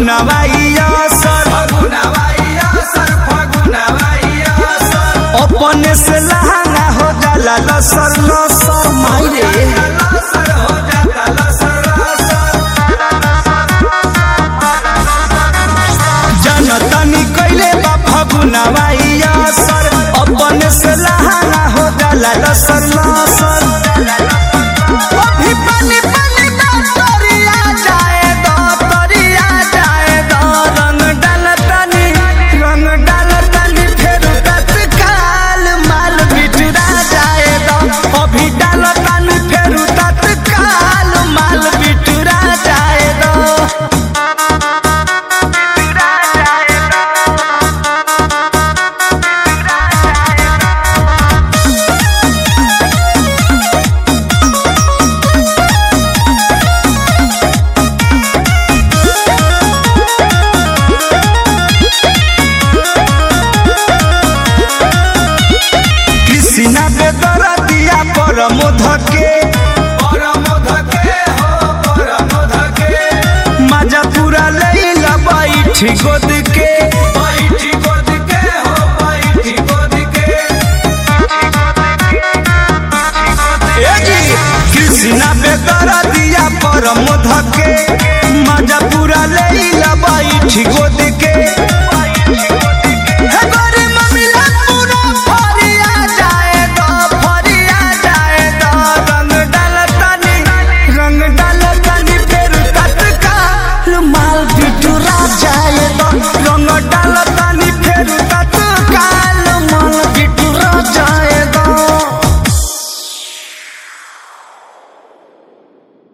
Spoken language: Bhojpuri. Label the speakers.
Speaker 1: फगुनवाइया सर अपने से लहंगा हो जाला लसर लसर मायरे जनतनी कैले बा फगुनवाइया सर अपने से लहंगा हो जाला लसर लसर अभी पानी पानी दा तोरिया जाए दो तोरिया जाए दो रंग डाल तनी रंग डाल तनी फेर तत्काल माल बिटरा जाए दो अभी डाल तनी फेर तत्काल माल बिटरा जाए दो कृष्णा बेदर दिया परमोध के मजा पूरा लैला बैठ गोद